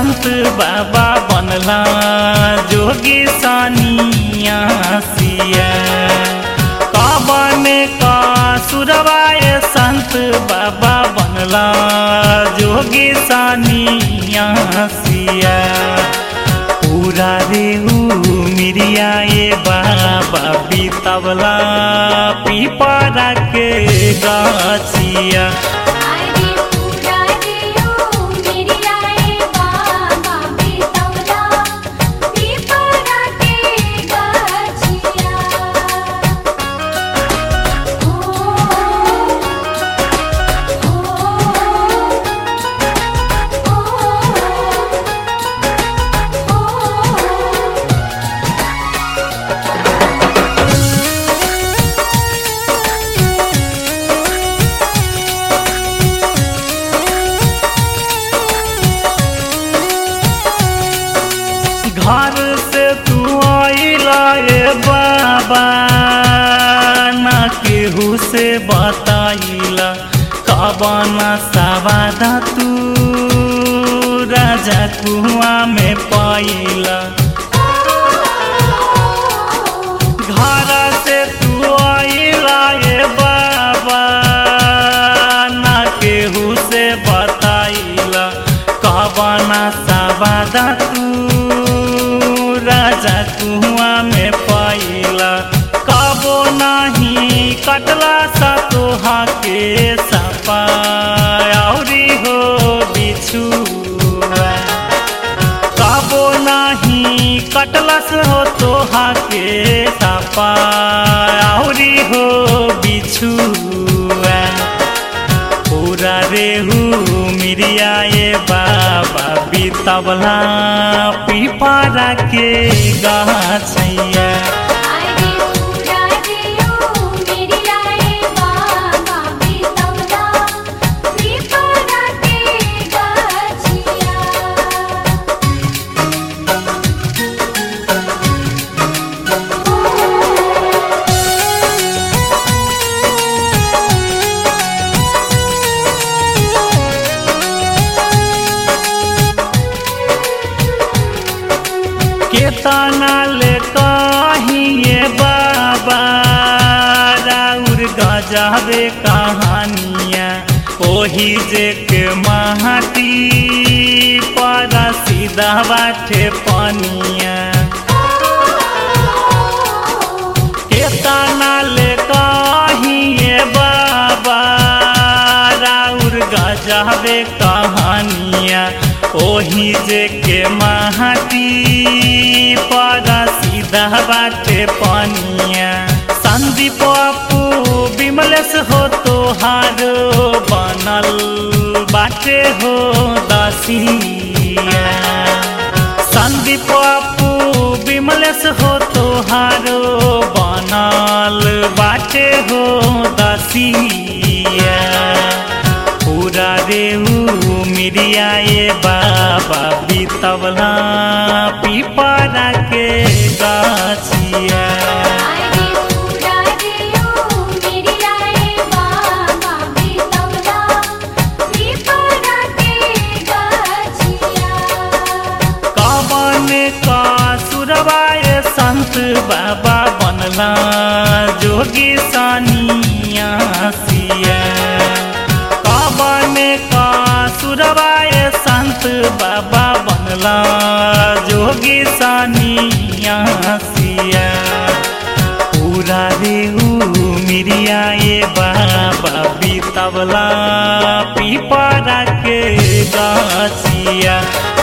संत बाबा बनला जोगी सानिया सिया काबने का सुरवाय संत बाबा बनला जोगी सानिया सिया पूरा रेहू मिरिया ये बाबा बीतवला पीपरा के गाछिया अरे पूरा दियो मेरी आए बाबा बेतौला पीपरा के गाछिया ओ ओ ओ घर से तू आइला ए बाबा ना केहू से बताइला कबना सवादा तू राजा कुआ में पाइला घर से तू आइला ए बाबा ना केहू से बताइला कबना सवादा तू राजा कुआ में पाइला कबो नाही कटला सा तोहा के सपा औरी हो बिछुआ काबो नाही कटलस हो तोहा के सपा औरी हो बिछुआ पूरा रेहू मिरिया ये बाबा बीतवला पीपरा के गाछैया अरे पूरा दियो मेरी आए बाबा बेतौला पीपरा के गाछिया केतना ले कहिए बाबा राउर गजाबे कहानिया ओही जे के महती पर सीधा बाटे पनिया केतना ले कहिए बाबा राउर गजाबे कहानिया ओही जे के महती पर सीधा बाटे पनिया संदीप अपू विमलेश हो तोहारो बनल बाटे हो दसिया संदीप अपू विमलेश हो तोहारो बनल बाटे हो दसिया पूरा रेहू मिरिया ये बाबा बीतवला पीपरा के गाछिया अरे पूरा दियो मेरी आए बाबा बेतौला पीपरा के गाछिया कवन का सुरवाय संत बाबा बनला जोगी सानिया सिया कवन का सुरवाय संत बाबा बनला जोगी सानिया सिया पूरा रेहू मिरिया ये बाबा बीतवला पीपरा के गाछिया